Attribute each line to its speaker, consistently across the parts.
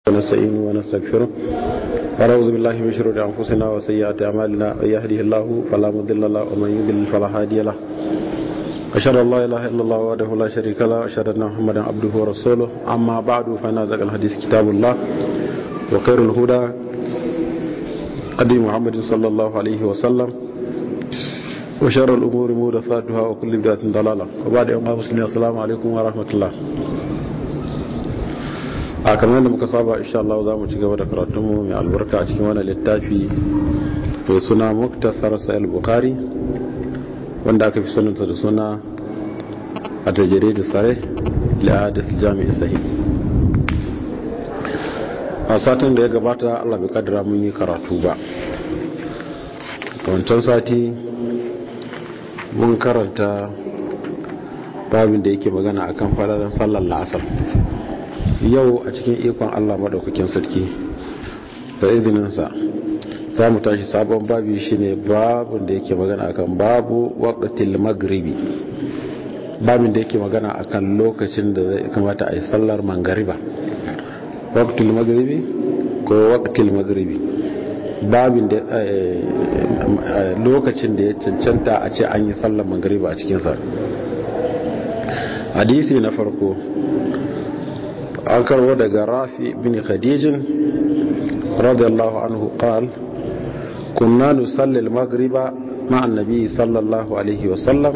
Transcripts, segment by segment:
Speaker 1: ونستعينه ونستغفره ونعوذ بالله من شرور انفسنا وسيئات اعمالنا من يهده الله فلا مضل له ومن يضلل فلا هادي له أشهد أن لا إله إلا الله وحده لا شريك له وأشهد أن محمدا عبده ورسوله أما بعد فإن أصدق الحديث كتاب الله وخير الهدى هدي محمد صلى الله عليه وسلم وشر الأمور محدثاتها وكل بدعة ضلالة وبعد يوم المسلمين السلام عليكم ورحمة الله a kamar da muka saba insha Allah za mu ci gaba da karatunmu mai albarka a cikin wani littafi mai suna muktasar sahih bukhari wanda aka fi sanarta da suna a tajere da sare lihadis jami'i sahih a satin da ya gabata Allah bai kadara mun yi karatu ba wancan sati mun karanta babin da yake magana akan fararen sallar la'asar yau a cikin ikon Allah maɗaukakin sarki da izininsa za mu tashi sabon babi shine babin da yake magana akan babu waqtil magribi babin da yake magana akan lokacin da zai kamata a yi sallar mangariba waqtil magribi ko waqtil magribi babin da lokacin da ya cancanta a ce an yi sallar mangariba a cikinsa hadisi na farko an karbo daga rafi bin khadijin radiyallahu anhu qal kunna nusalli al-maghriba ma'a an-nabi sallallahu alaihi wa sallam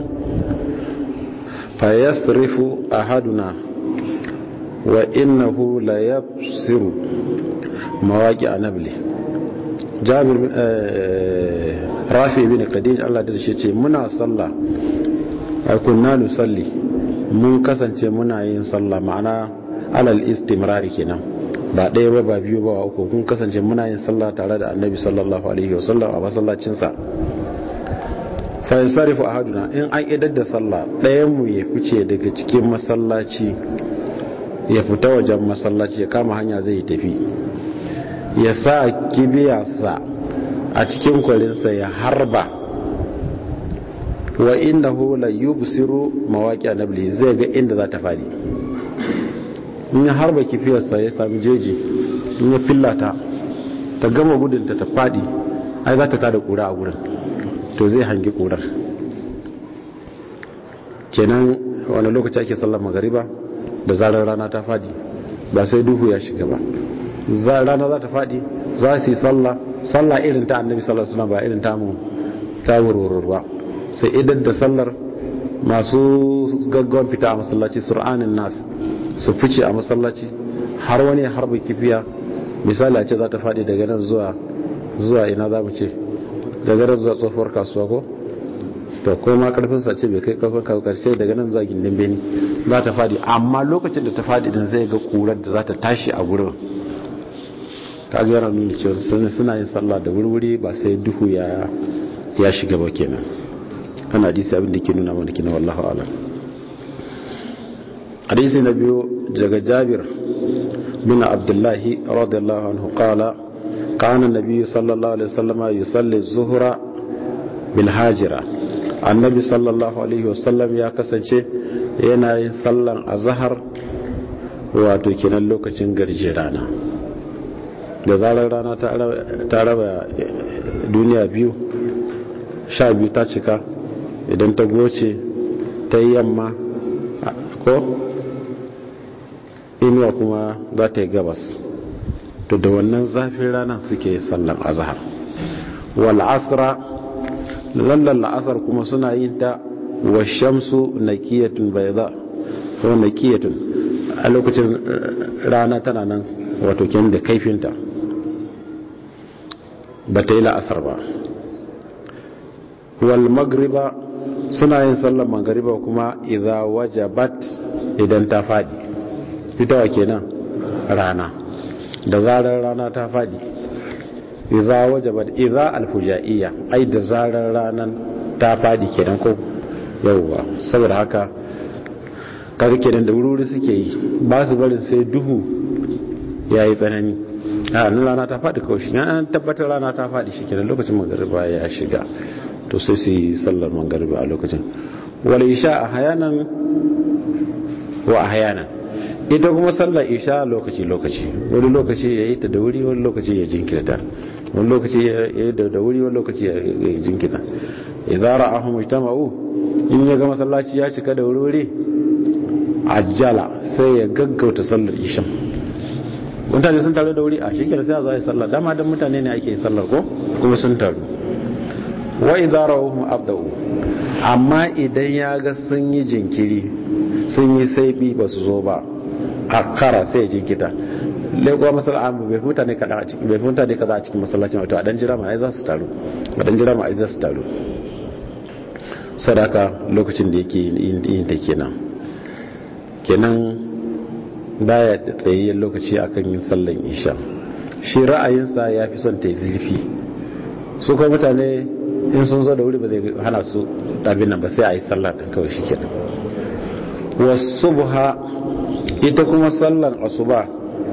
Speaker 1: fayasrifu ahaduna wa innahu la yabsiru mawaqi anabli jabir rafi bin khadij Allah da shi ce muna sallah kunna nusalli mun kasance muna yin sallah ma'ana alal istimrari kenan ba ɗaya ba ba biyu ba uku kun kasance muna yin sallah tare da annabi sallallahu alaihi wasallam a masallacinsa fa yasarifu ahaduna in an idar da sallah ɗayan mu ya fice daga cikin masallaci ya fita wajen masallaci ya kama hanya zai tafi ya sa kibiyarsa a cikin kwalinsa ya harba wa innahu la yubsiru mawaqi anabli zai ga inda za ta fadi in ya harba kifiyarsa ya sami jeji in ya fillata ta gama gudunta ta fadi ai za ta tada kura a gurin to zai hangi kurar kenan wani lokaci ake sallar magariba da zarar rana ta fadi ba sai duhu ya shiga ba rana za ta fadi za su yi sallah sallah irin ta annabi sallar suna ba irin tamu ta wurwurwa sai idan da sallar masu gaggawan fita a masallaci sur'anin nas su fice a masallaci har wani harba kifiya misali a ce za ta faɗi daga nan zuwa zuwa ina za mu ce daga nan zuwa tsohuwar kasuwa ko to ko ma karfin sa ce bai kai karfin kawo karshe daga nan zuwa gindin beni za ta faɗi amma lokacin da ta faɗi din zai ga kurar da za ta tashi a gurin ka ga yana nuna cewa suna yin sallah da wurwuri ba sai duhu ya ya shiga ba kenan ana hadisi abin da ke nuna mana kina wallahu a'lam hadisi na biyu daga jabir bin abdullahi radiyallahu anhu qala kana nabiyyu sallallahu alaihi wasallam yusalli zuhra bil hajira annabi sallallahu alaihi wasallam ya kasance yana yin sallan azhar wato kenan lokacin garji rana da zarar rana ta raba duniya biyu sha biyu ta cika idan ta goce ta yi yamma ko inuwa kuma za ta yi gabas to da wannan zafin rana suke sallan azhar wal asra lallan la'asar kuma suna yin ta wa shamsu nakiyatun bayda ko nakiyatun a lokacin rana tana nan wato ken da kaifinta ba ta yi la'asar ba wal magriba suna yin sallan magriba kuma idza wajabat idan ta fadi fitawa kenan rana da zarar rana ta fadi iza wajabat iza alfujaiya ai da zarar ranan ta fadi kenan ko yawwa saboda haka kaga kenan da wuri suke yi ba su barin sai duhu yayi tsanani a nan rana ta fadi kawai shi an tabbatar rana ta fadi shi kenan lokacin magariba ya shiga to sai su yi sallar magariba a lokacin wal isha a hayanan wa ahyanan ita kuma sallar isha lokaci lokaci wani lokaci ya yi ta da wuri wani lokaci ya jinkirta wani lokaci ya yi da wuri wani lokaci ya jinkirta izara ahun mujtama'u in ya ga masallaci ya cika da wuri ajjala sai ya gaggauta sallar isha mutane sun taru da wuri a shekara sai a zo yi sallar dama dan mutane ne ake sallar ko kuma sun taru wa idara ahun abda'u amma idan ya ga sun yi jinkiri sun yi saibi ba su zo ba a kara sai ya jinkita lagos masala bai mutane kada a cikin bai mutane kaza a cikin masallacin wato a dan jira ma ai za su taru a dan jira ma ai za su taru sadaka lokacin da yake yin ta kenan kenan baya da tsayayyen lokaci akan yin sallan isha shi ra'ayinsa ya fi son ta yi zurfi su kuma mutane in sun zo da wuri ba zai hana su abin nan ba sai a yi sallah ɗin kawai shi kenan wasu buha ita kuma sallan asuba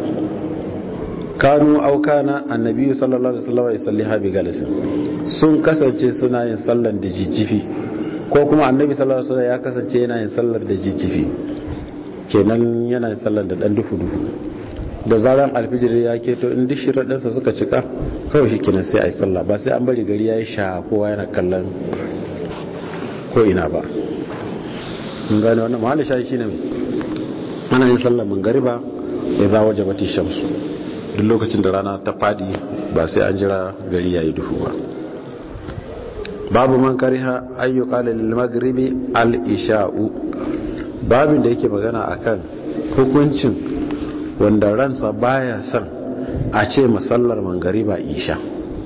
Speaker 1: kanu aukana annabi sallallahu alaihi wasallam ya salliha bi galisin sun kasance suna yin sallan da jijjifi ko kuma annabi sallallahu alaihi wasallam ya kasance yana yin sallar da jijjifi kenan yana yin sallar da dan dufu dufu da zaran alfijir ya keto in duk shiradansa suka cika kawai shi kenan sai a yi sallah ba sai an bari gari ya yi sha kowa yana kallon ko ina ba mun gane wannan mahallin shayi shine mai ana yin sallar mangariba ya za waje bati shamsu duk lokacin da rana ta fadi ba sai an jira gari ya yi duhu ba babu man kariha ayyuka lil maghribi al isha'u babin da yake magana akan hukuncin wanda ransa baya son a ce masallar mangariba isha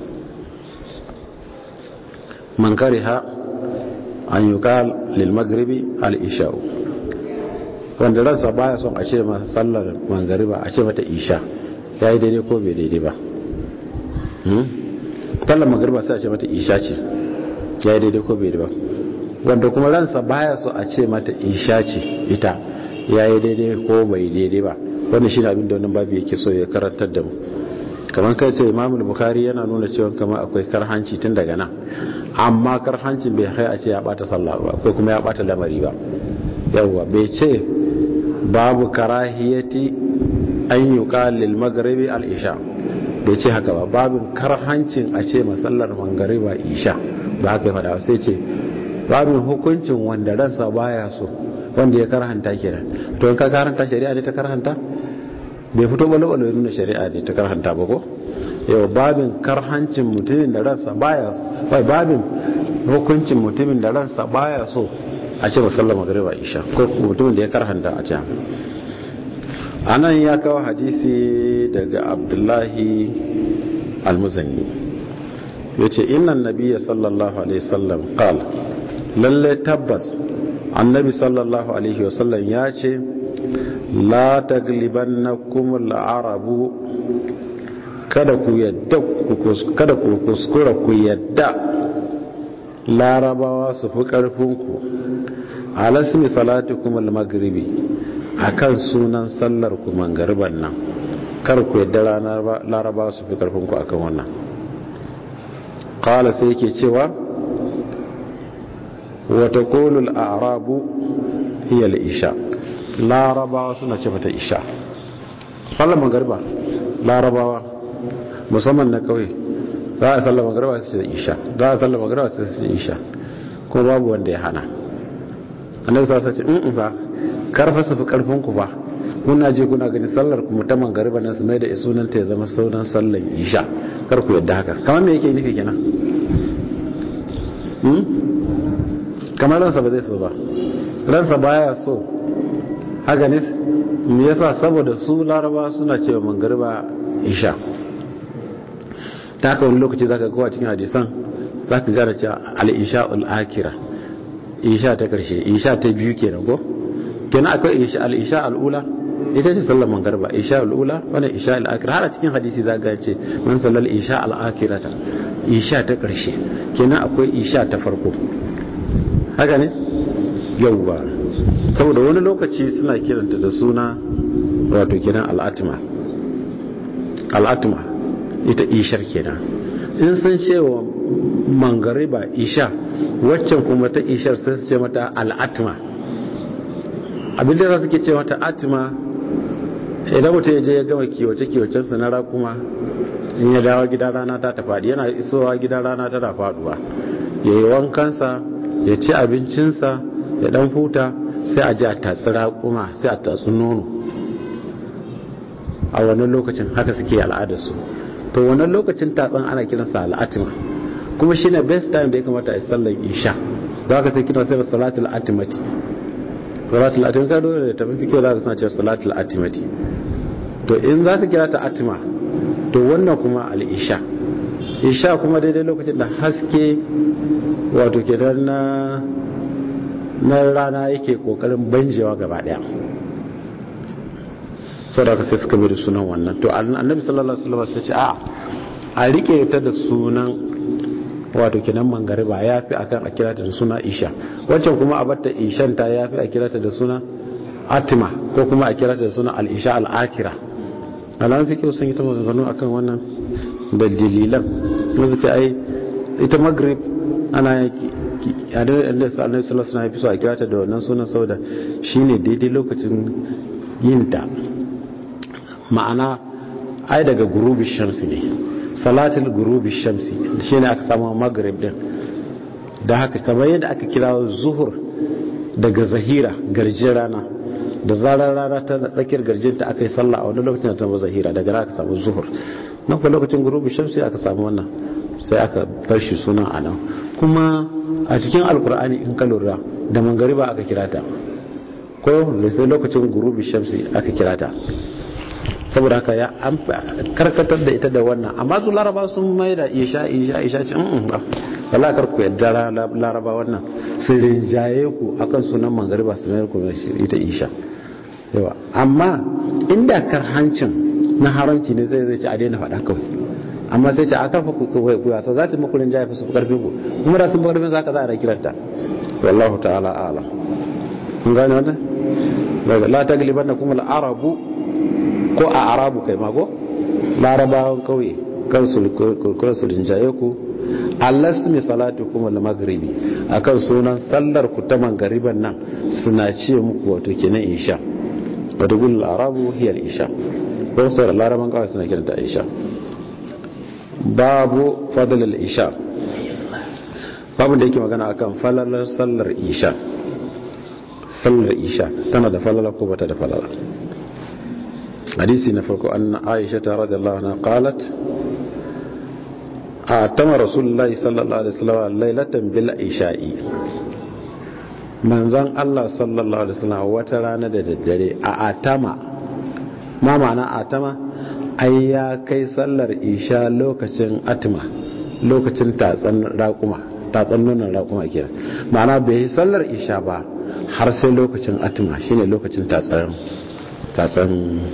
Speaker 1: man kariha an yuqal lil maghribi al isha'u wanda ransa baya son a ce masallar mangariba a ce mata isha yayi daidai ko bai daidai ba hmm tallar magariba sai a ce mata isha ce yayi daidai ko bai daidai ba wanda kuma ransa baya so a ce mata isha ce ita yayi daidai ko bai daidai ba wannan shine abin da wannan babu yake so ya karantar da mu kamar kai ce Imam Bukhari yana nuna cewa kamar akwai karhanci tun daga nan amma karhancin bai kai a ce ya bata sallah ba ko kuma ya bata lamari ba yawwa bai ce babu karahiyati an yuqal lil maghribi al isha bai ce haka ba babin karhancin a ce masallar mangariba isha ba haka ya fada sai ce babin hukuncin wanda ransa baya so wanda ya karhanta kenan to in ka karhanta shari'a ne ta karhanta bai fito balo balo nuna shari'a ne ta karhanta ba ko yau babin karhancin mutumin da ransa baya bai babin hukuncin mutumin da ransa baya so a ce musallar magariba isha ko mutumin da ya karhanta a ce anan ya kawo hadisi daga abdullahi almuzanni ya ce innan nabiya sallallahu alaihi wasallam qal lalle tabbas annabi sallallahu alaihi wasallam ya ce la taglibannakum al-arabu kada ku yadda kada ku kuskura ku yadda larabawa su fi karfinku alasmi salatukum al-maghribi akan sunan sallar ku mangariban nan kar ku yadda larabawa su fi karfinku akan wannan qala sai yake cewa wa taqulu al-a'rabu hiya al-isha larabawa suna ce mata isha sallar magariba larabawa musamman na kauye za a sallar magariba su ce isha za a sallar magariba su ce isha ko babu wanda ya hana annabi sa ce in ba karfa su fi karfin ku ba kuna je kuna gani sallar ku ta magariba nan su mai da sunan ta ya zama sunan sallar isha kar ku yadda haka kamar me yake nufi kenan kamar ransa ba zai so ba ransa baya so haka ne me yasa saboda su laraba suna cewa mangariba isha ta haka wani lokaci zaka ga cikin hadisan zaka gane cewa al-isha al-akira isha ta karshe isha ta biyu kenan ko kenan akwai isha al-isha al-ula ita ce sallar mangariba isha al-ula wala isha al-akira har a cikin hadisi zaka ga ce man sallal isha al-akirata isha ta karshe kenan akwai isha ta farko haka ne yawwa saboda wani lokaci suna kiranta da suna wato kenan al'atma al'atma ita ishar kenan in sun cewa mangariba isha waccan kuma ta ishar sai su ce mata al'atma abinda za su ke ce mata atma idan mutum ya je ya gama kiwace kiwacensa na rakuma in ya dawo gida rana ta ta faɗi yana isowa gida rana tana faɗuwa ya yi wankansa ya ci abincinsa ya dan huta sai a ji a tatsi rakuma sai a tatsi nono a wannan lokacin haka suke al'adarsu to wannan lokacin tatsan ana kiransa al'atima kuma shine best time da ya kamata a yi sallar isha da haka sai kiran sai da salatul atimati salatul atimati ka dole da tafi kyau za ka suna cewa salatul atimati to in za su kira ta atima to wannan kuma al'isha isha kuma daidai lokacin da haske wato ke na na rana yake kokarin banjewa gaba daya sau da sai suka bari sunan wannan to annabi sallallahu alaihi wasallam sai ce a a rike ta da sunan wato kenan mangariba ya fi akan a kira ta da suna isha wancan kuma a batta ishan ta ya fi a kira ta da suna atima ko kuma a kira ta da suna al-isha al-akira alamun fi kyau sun yi ta maganganu akan wannan da dalilan wasu ce ai ita maghrib ana a da annabi sallallahu alaihi wasallam ya fi so a kira ta da wannan sunan saboda shine daidai lokacin yin ta ma'ana ai daga gurubi shamsi ne salatul gurubi shamsi shi ne aka samu maghrib din da haka kamar yadda aka kira zuhur daga zahira garjin rana da zarar rana ta tsakiyar garjinta aka yi sallah a wani lokacin da ta zahira daga aka samu zuhur nan kuma lokacin gurubi shamsi aka samu wannan sai aka bar shi sunan a nan kuma a cikin alkur'ani in ka lura da mangariba aka kira ta ko sai lokacin gurubi shamsi aka kira ta saboda haka ya an karkatar da ita da wannan amma su laraba sun mai da isha isha isha ce in ba wala kar ku yadda laraba wannan sun rinjaye ku akan sunan mangariba su mayar ku ita isha yawa amma inda karhancin na haramci ne zai zai ci a daina faɗa kawai amma sai ce a karfa ku ku yasa za ta muku rinjaye fi su karfin ku kuma da sun fi karfin za ka za a kiranta wallahu ta'ala a'lam kun gane wannan la taglibannakum al-arabu ko a arabu kai mago larabawan kauye kansu su rinjaye ku allasmi salatu kuma da magribi akan sunan sallar ku ta mangariban nan suna ce muku wato kenan isha wato gul arabu hiyar isha ko sauran laraban kawai suna kiranta isha babu fadalar isha babu da yake magana akan falalar sallar isha sallar isha tana da falala ko bata da falala hadisi na farko an aisha ta radiyallahu anha qalat atama rasulullahi sallallahu alaihi wasallam lailatan bil isha'i manzon Allah sallallahu alaihi wasallam wata rana da daddare a atama ma ma'ana atama ai ya kai sallar isha lokacin atma lokacin tatsan raƙuma tatsan nonon raƙuma kenan ma'ana bai yi sallar isha ba har sai lokacin atma shine lokacin tatsan tatsan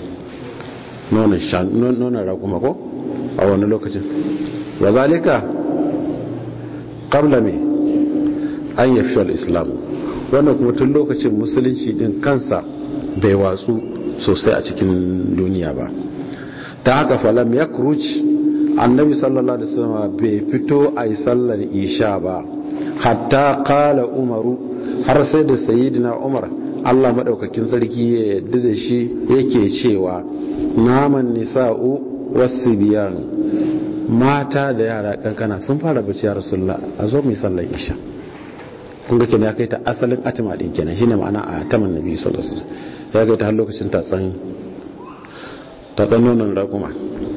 Speaker 1: nonon raƙuma ko a wani lokacin wa zalika qabla me an yafi islam wannan kuma tun lokacin musulunci din kansa bai watsu sosai a cikin duniya ba ta haka falam ya kuruci annabi sallallahu alaihi wasallam bai fito a yi sallar isha ba hatta kala umaru har sai da sayidina umar allah maɗaukakin sarki ya yadda da shi yake cewa naman nisa'u wasu biyan mata da yara kankana sun fara bacci ya rasulullah a zo mai sallar isha kun ga kenan ya kai ta asalin atima din kenan shine ma'ana a taman nabi sallallahu alaihi wasallam ya kai ta har lokacin tatsan tatsan nonon raƙuma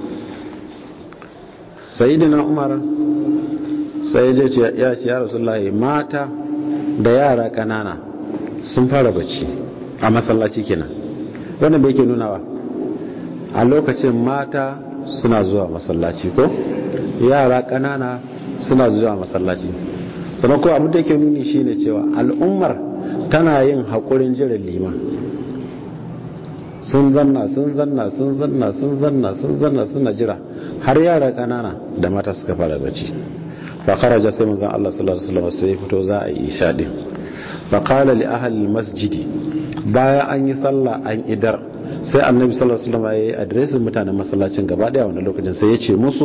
Speaker 1: sayyidina umar sai ya ce ya ce ya rasulullah mata da yara kanana sun fara bacci a masallaci kenan wannan bai ke nunawa a lokacin mata suna zuwa masallaci ko yara kanana suna zuwa masallaci sannan ko abin da yake nuni shine cewa al'ummar tana yin haƙurin jiran liman sun zanna sun zanna sun zanna sun zanna sun zanna suna jira har yara kanana da mata suka fara bacci fa kharaja sai manzon Allah sallallahu alaihi wasallam sai fito za a yi isha din fa qala li ahli masjidi bayan an yi sallah an idar sai annabi sallallahu alaihi wasallam ya yi adresin mutanen masallacin gaba daya wannan lokacin sai ya ce musu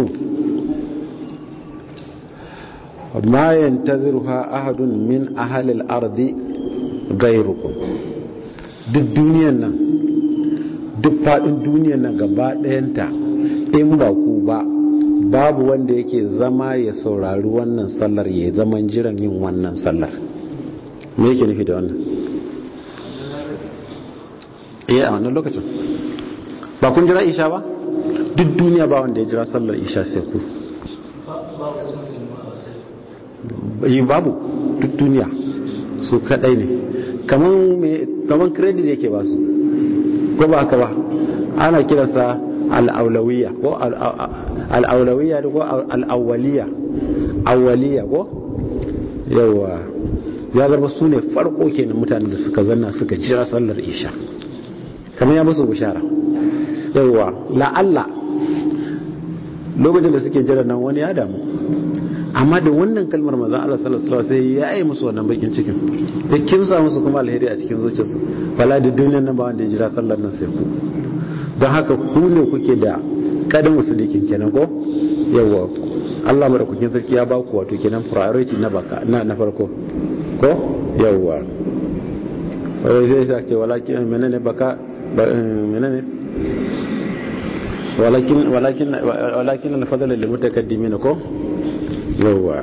Speaker 1: ma yantaziruha ahadun min ahli al-ardi ghayrukum duk duniyan nan duk faɗin duniyar nan gaba ɗayanta in ba ku ba babu wanda yake zama ya saurari wannan sallar ya zaman jiran yin wannan sallar me yake nufi da wannan iya a wannan lokacin ba kun jira isha ba duk duniya ba wanda ya jira sallar isha sai ku yi babu duk duniya su kadai ne kaman credit yake ba su ko ba haka ba ana kiransa al'aulawiyya ko al'aulawiyya ko al'awwaliya awwaliya ko yawa ya zama su ne farko kenan mutanen da suka zanna suka jira sallar isha kamar ya musu bishara yawa la'alla lokacin da suke jira nan wani ya damu amma da wannan kalmar manzon Allah sallallahu alaihi wasallam sai ya yi musu wannan bakin cikin ya kimsa musu kuma alheri a cikin zuciyarsu bala da duniyar nan ba wanda ya jira sallar nan sai ku don haka ku ne kuke da kadan musulikin kenan ko yawa Allah madaukakin sarki ya ba ku wato kenan priority na baka na na farko ko yawa wai sai sai ce walakin menene baka menene walakin walakin walakin al-fadl lil mutakaddimin ko yawa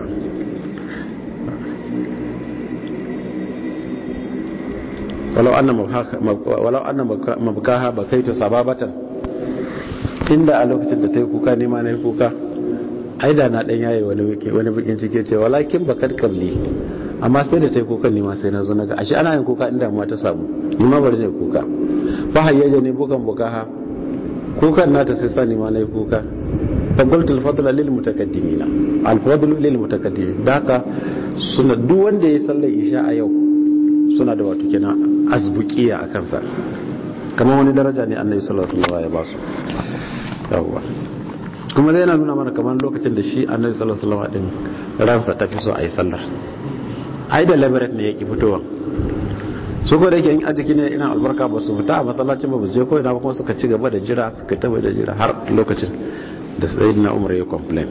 Speaker 1: walau anna walau anna mabkaha bakaitu sababatan inda a lokacin da ta yi kuka nema na yi kuka ai da na dan yaye wani wani bikin cike ce walakin bakar kabli amma sai da ta yi kuka nema sai na zo naga ashe ana yin kuka inda ma ta samu ni ma bari ne kuka fa hayyaja ne bukan bukaha kukan nata sai sa ni ma na yi kuka fa qultu al-fadla lil mutaqaddimina al-fadlu lil mutaqaddimin da haka suna duk wanda ya sallar isha a yau suna da wato kenan azbukiya a kansa kamar wani daraja ne annabi sallallahu alaihi wasallam ya ba su yawwa kuma zai yana nuna mana kamar lokacin da shi annabi sallallahu alaihi wasallam din ransa ta fi so a yi sallar ai da labarat ne yake fitowa su ko da yake in ajiki ne ina albarka ba su fita a masallacin ba su je ko ina ba kuma suka ci gaba da jira suka taba da jira har lokacin da sayyidina umar ya complain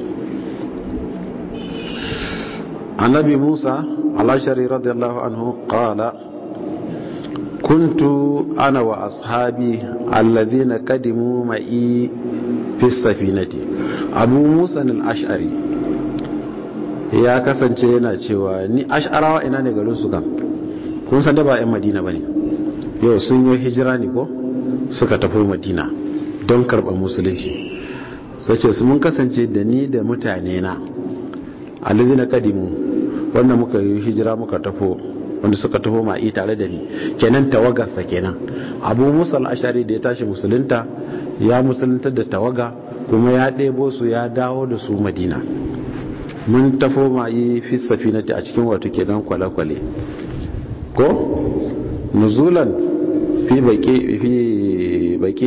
Speaker 1: annabi musa alashari radiyallahu anhu qala كنت أنا وأصحابي الذين قدموا معي في السفينة أبو موسى الأشعري ya kasance yana cewa ni ash'arawa ina ne garin su kan kun san da ba 'yan madina ba ne yau sun yi hijira ne ko suka tafi madina don karɓar musulunci sai ce su mun kasance da ni da mutane na alizi na kadimu wanda muka yi hijira muka tafo wanda suka taho ma'i tare da ni kenan tawagarsa kenan abu musa al'ashari da ya tashi musulunta ya musulunta da tawaga kuma ya ɗebo su ya dawo da su madina mun tafo ma'i fi safinati a cikin wato kenan kwale-kwale ko nuzulan fi baƙi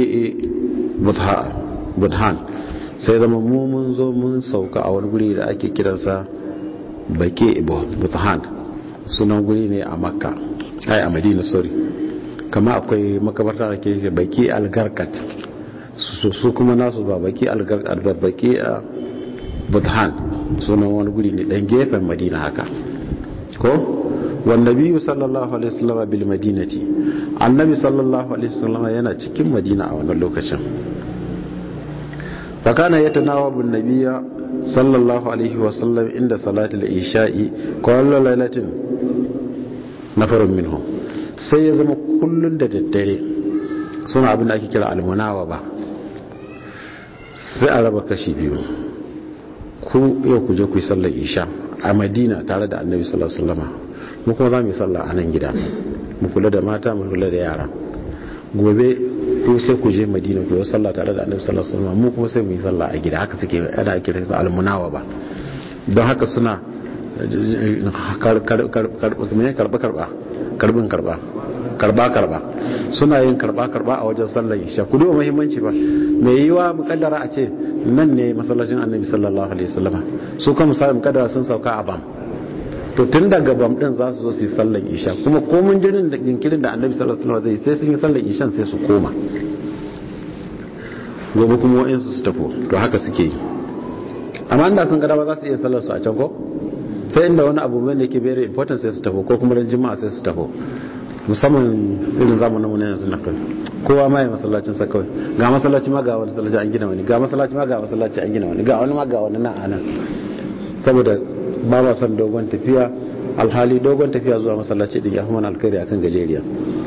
Speaker 1: budhan sai zama mu mun zo mun sauka a wani guri da ake kiransa baƙi budhan sunan guri ne a makka ai a madina sorry kama akwai makabarta da ke baki algarkat su kuma nasu ba baki algarkat ba baki a budhan sunan wani guri ne dan gefen madina haka ko wanda biyu sallallahu alaihi wasallam bil madinati annabi sallallahu alaihi wasallam yana cikin madina a wannan lokacin fakana yatanawabu an-nabiyya sallallahu alaihi wasallam inda salatul isha'i kullu lailatin nafarun minhum sai ya zama kullun da daddare suna abin da ake kira almunawa ba sai a raba kashi biyu ku yau ku je ku yi sallar isha a madina tare da annabi sallallahu alaihi wasallam mu kuma za mu yi sallah a nan gida mu kula da mata mu kula da yara gobe ku sai ku je madina ku yi sallah tare da annabi sallallahu alaihi wasallam mu kuma sai mu yi sallah a gida haka suke ana kira su almunawa ba don haka suna karba karba karbin karba karba karba suna yin karba karba a wajen sallar isha ku duba muhimmanci ba mai yiwa mukaddara a ce nan ne masallacin annabi sallallahu alaihi wasallam su kuma misali mukaddara sun sauka a bam to tun daga bam din za su zo su yi sallar isha kuma komun jinin da jinkirin da annabi sallallahu alaihi wasallam zai sai sun yi sallar ishan sai su koma gobe kuma wa'insu su tafi to haka suke yi amma inda sun gada ba za su iya sallar su a can ko sai inda wani abu mai da ke very important sai su tafi ko kuma ran jima'a sai su tafi musamman irin zamanin mu na yanzu na kai kowa ma ya masallacin sa kawai ga masallaci ma ga wani masallaci an gina wani ga masallaci ma ga masallaci an gina wani ga wani ma ga wani nan anan saboda ba ma son dogon tafiya alhali dogon tafiya zuwa masallaci din ya fi mana alkhairi akan gajeriya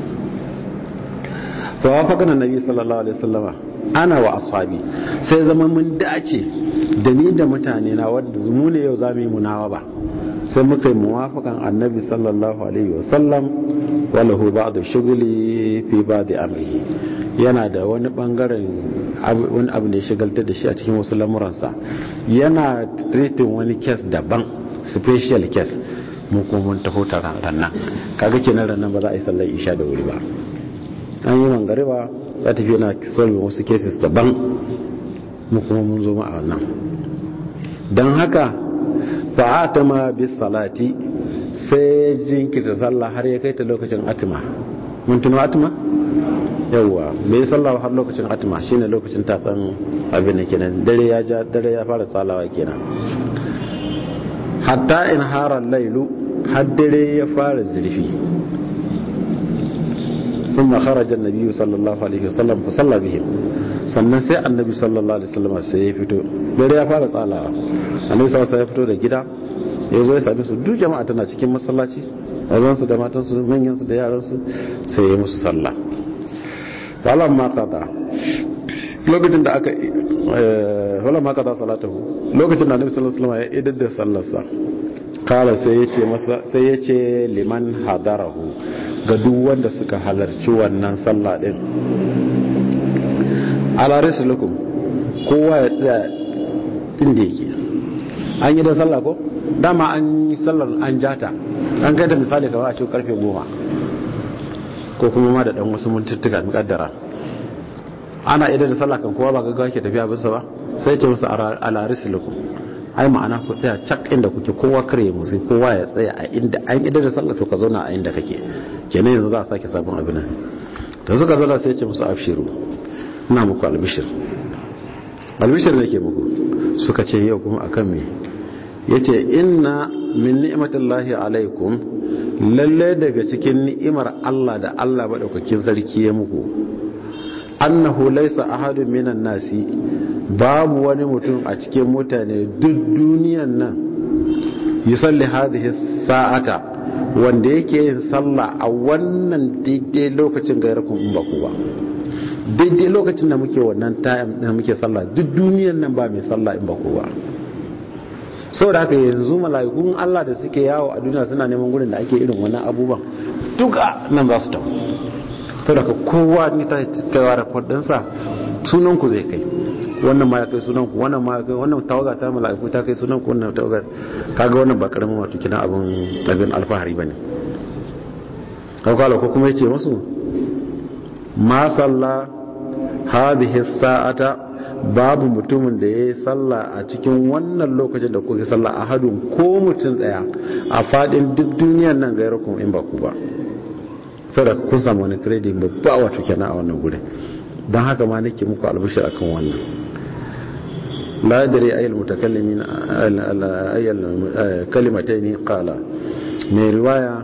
Speaker 1: fa wafaqana nabi sallallahu alaihi wasallama ana wa ashabi sai zama mun dace da ni da mutane na wanda mu ne yau zamu yi munawa ba sai muka yi muwafakan annabi sallallahu alaihi wasallam walahu ba'du shughli fi ba'di amrihi yana da wani bangaren wani abu ne shigaltar da shi a cikin wasu lamuransa yana treating wani case daban special case mu kuma mun taho taron rannan kaga kenan rannan ba za a yi sallar isha da wuri ba an yi mangariba za ta fi yana solving wasu cases daban mu kuma mun zo ma a wannan don haka fa'atama bis salati sai jinkirta sallah har ya kai ta lokacin atima mun tuno atima yawwa bai sallah har lokacin atima shine lokacin tatsan abin da kenan dare ya ja dare ya fara salawa kenan hatta in harar lailu har dare ya fara zurfi ثم خرج النبي صلى الله عليه وسلم فصلى بهم sannan sai annabi sallallahu alaihi wasallam sai ya fito dare ya fara tsalawa annabi sallallahu ya fito da gida ya zo ya sami su duk jama'a tana cikin masallaci wazan su da matan su manyan su da yaran su sai ya musu sallah falan ma qada lokacin da aka falan ma qada salatahu lokacin da annabi sallallahu alaihi wasallam ya idar da sallarsa kala sai ya ce masa sai ya ce liman hadarahu ga duk wanda suka halarci wannan sallah din ala risulukum kowa ya tsaya inda yake an yi da sallah ko dama an yi sallar an jata an kai da misali kawai a cikin karfe goma ko kuma ma da dan wasu mintuttuka mukaddara ana idan da sallah kan kowa ba gaggawa ke tafiya bisa ba sai ce musu ala risulukum ai ma'ana ku tsaya cak inda kuke kowa kare musu kowa ya tsaya a inda an idan da sallah to ka zauna a inda kake kenan yanzu za a sake sabon abin nan da suka zala sai ce musu afshiru ina muku albishir albishir ne ke muku suka ce yau kuma akan me yace inna min ni'matillahi alaikum lalle daga cikin ni'imar Allah da Allah madaukakin sarki ya muku annahu laysa ahadun minan nasi babu wani mutum a cikin mutane duk duniyan nan yusalli hadhihi sa'ata wanda yake yin sallah a wannan daidai lokacin gairakun in ba ku ba daidai lokacin da muke wannan time da muke sallah duk duniyan nan ba mai sallah in ba ku ba saboda haka yanzu mala'ikun Allah da suke yawo a duniya suna neman gurin da ake irin wannan abubuwan duka nan za su tafi saboda ka kowa ne ta kaiwa report ɗinsa sunan ku zai kai wannan ma ya kai sunan ku wannan ma ya kai wannan tawaga ta mala'iku ta kai sunan ku wannan tawaga kaga wannan ba karamin wato kina abun abin alfahari bane kawkala ko kuma yace musu ma salla hadhihi sa'ata babu mutumin da yayi sallah a cikin wannan lokacin da kuke sallah a hadun ko mutum daya a fadin duk duniyar nan gairukum in ba ku ba saboda kun samu wani credit babba wato kenan a wannan gurin don haka ma nake muku albishir akan wannan la yadri ayyul mutakallimin ayyul kalimatayn qala mai riwaya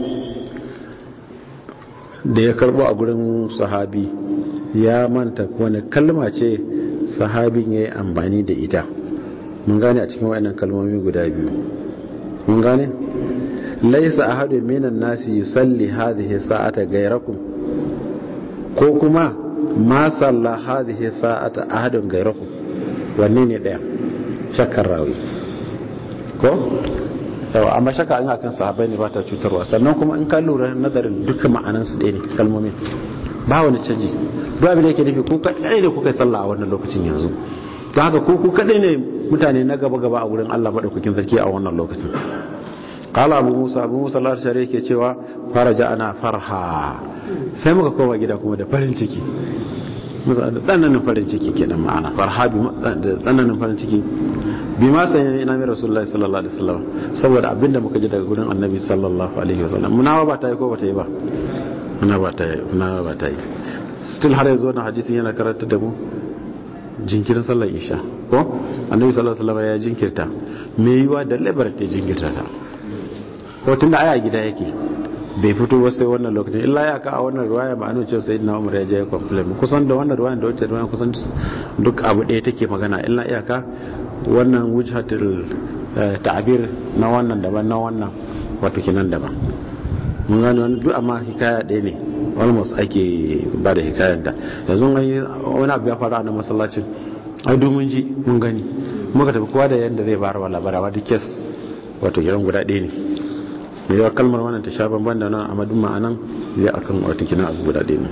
Speaker 1: da ya karbo a gurin sahabi ya manta wani kalma ce sahabin ya yi amfani da ita mun gane a cikin wayannan kalmomi guda biyu mun gane laisa ahadu minan nasi yusalli hadhihi sa'ata ghayrakum ko kuma ma salla hadhihi sa'ata ahadun ghayrakum wanne ne daya shakkar rawi ko yawa amma shakka an akan sahabbai ne ba ta cutarwa sannan kuma in ka lura nazarin duka ma'anan su ɗaya ne kalmomin ba wani canji duk abin da yake nufi ko kadai ne kuka yi sallah a wannan lokacin yanzu don haka ko ku kadai ne mutane na gaba gaba a wurin Allah madaukakin sarki a wannan lokacin qala abu musa abu musa al-ashari yake cewa faraja ana farha sai muka koma gida kuma da farin ciki musa da tsananin farin ciki kenan ma'ana farha bi da tsananin farin ciki bi ma sai ina mai rasulullahi sallallahu alaihi wasallam saboda abinda muka ji daga gurin annabi sallallahu alaihi wasallam munawa ba ta yi ko ba ta yi ba munawa ba ta yi munawa ba ta yi still har yanzu wannan hadisin yana karanta da mu jinkirin sallar isha ko annabi sallallahu alaihi wasallam ya jinkirta me yiwa da labar ta jinkirta ta ko tunda aya gida yake bai fito ba sai wannan lokacin illa ya ka a wannan ruwaya ma'anin cewa sai na umar ya je ya complain kusan da wannan ruwayan da wacce ruwayan kusan duk abu ɗaya take magana illa iyaka wannan wujhatul ta'bir na wannan daban na wannan wato kinan daban mun gane wani duk amma hikaya ɗaya ne almost ake ba da hikayen da yanzu wani abu ya faru a na masallacin ai domin ji mun gani muka tafi kowa da yadda zai bayar wa labarawa duk kes wato kiran guda ɗaya ne mai yawa kalmar wannan ta sha banban da nan amma duk ma'anan zai akan wato kiran abu guda ɗaya ne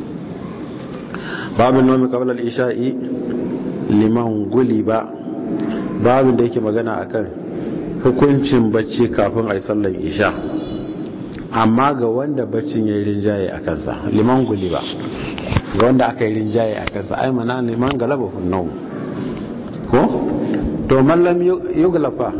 Speaker 1: babin nomi kabalar isha'i liman guli ba babin da yake magana akan hukuncin bacci kafin a yi sallar isha amma ga wanda baccin ya yi rinjaye a kansa liman guli ba ga wanda aka yi rinjaye a kansa ai mana liman galaba hunnau ko to mallam yuglafa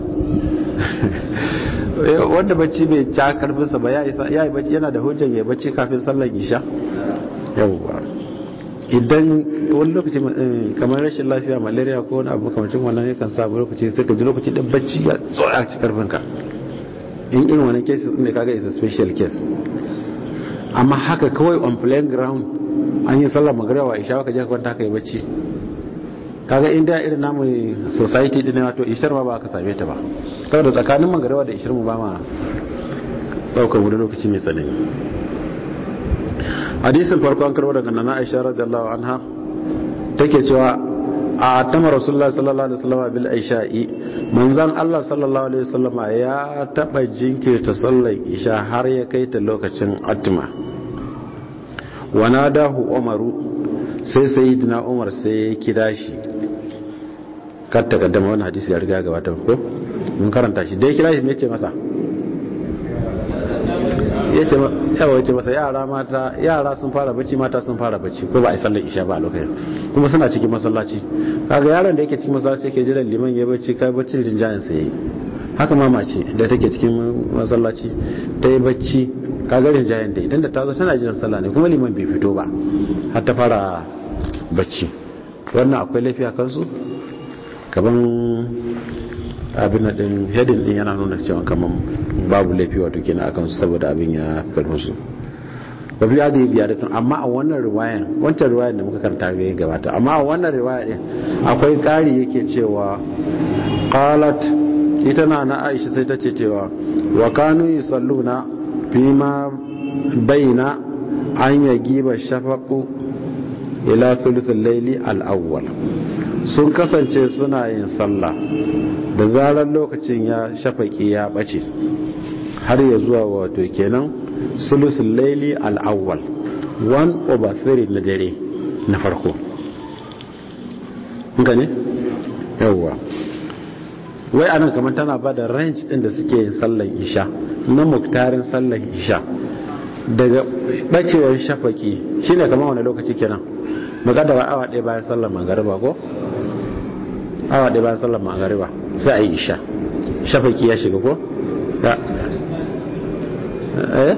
Speaker 1: wanda bacci bai ca karfinsa ba ya yi bacci yana da hujjar ya bacci kafin sallar isha yawwa idan wani lokaci kamar rashin lafiya malaria ko wani abu makamacin wannan yakan samu lokaci sai ka ji lokaci da bacci ya tsoya ci karfinka in irin wani cases ne kaga is a special case amma haka kawai on plain ground an yi sallar magana wa isha ka je ka kwanta ka yi bacci kaga inda irin namu society din wato ishar ma ba ka same ta ba saboda tsakanin magarawa da ishar mu ba ma daukar wani lokaci mai tsanani hadisin farko an karbo daga nana aisha radiyallahu anha take cewa a tama rasulullah sallallahu alaihi wasallam bil aisha'i manzon Allah sallallahu alaihi wasallam ya taba jinkirta sallar isha har ya kai ta lokacin atma wa nadahu umaru sai sayyidina umar sai ya kira shi kar ta kaddama wannan hadisi ya riga gabata ko mun karanta shi dai kira shi me ce masa yace yawa yace masa yara mata yara sun fara bacci mata sun fara bacci ko ba a yi sallar isha ba a lokacin kuma suna cikin masallaci kaga yaron da yake cikin masallaci yake jiran liman ya bacci kai bacci rinjayen sa yayi haka ma mace da take cikin masallaci ta yi bacci kaga rinjayen ta idan da ta zo tana jiran sallah ne kuma liman bai fito ba har ta fara bacci wannan akwai laifi a kansu kaman abin da din hedin din yana nuna cewa kaman babu laifi wato kenan akan su saboda abin ya karfin su ba fi adi biyadatun amma a wannan riwayan wancan riwayan da muka karanta ga gabata amma a wannan riwaya din akwai kari yake cewa qalat ita na na Aisha sai ta ce cewa wa kanu yusalluna fima baina an yagiba shafaqu ila thuluthil layli al-awwal sun kasance suna yin sallah da zarar lokacin ya shafaki ya bace har ya zuwa wato kenan sulusul laili al-awwal 1 over 3 na dare na farko ga ne yawwa wai anan kamar tana ba da range din da suke yin sallan isha na muktarin sallan isha daga bacewar shafaki shine kamar wani lokaci kenan makadara awa ɗaya bayan sallan magariba ko awa ɗaya bayan sallan magariba sai a yi isha shafaki ya shiga ko ya eh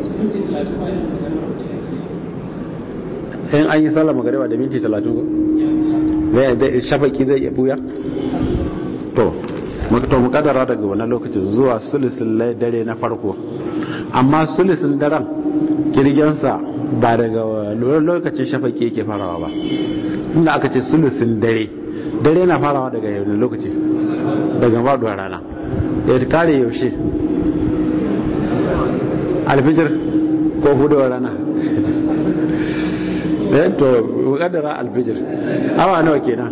Speaker 1: in an yi sallar magariba da minti talatin ko zai shafaki zai iya buya to to mu kadara daga wannan lokacin zuwa sulisin dare na farko amma sulisin daren kirgensa ba daga lokacin shafaki yake farawa ba inda aka ce sulisin dare dare na farawa daga yau lokaci daga faduwa rana ya kare yaushe alfijir ko huduwar rana eh to kadara alfijir awa nawa kenan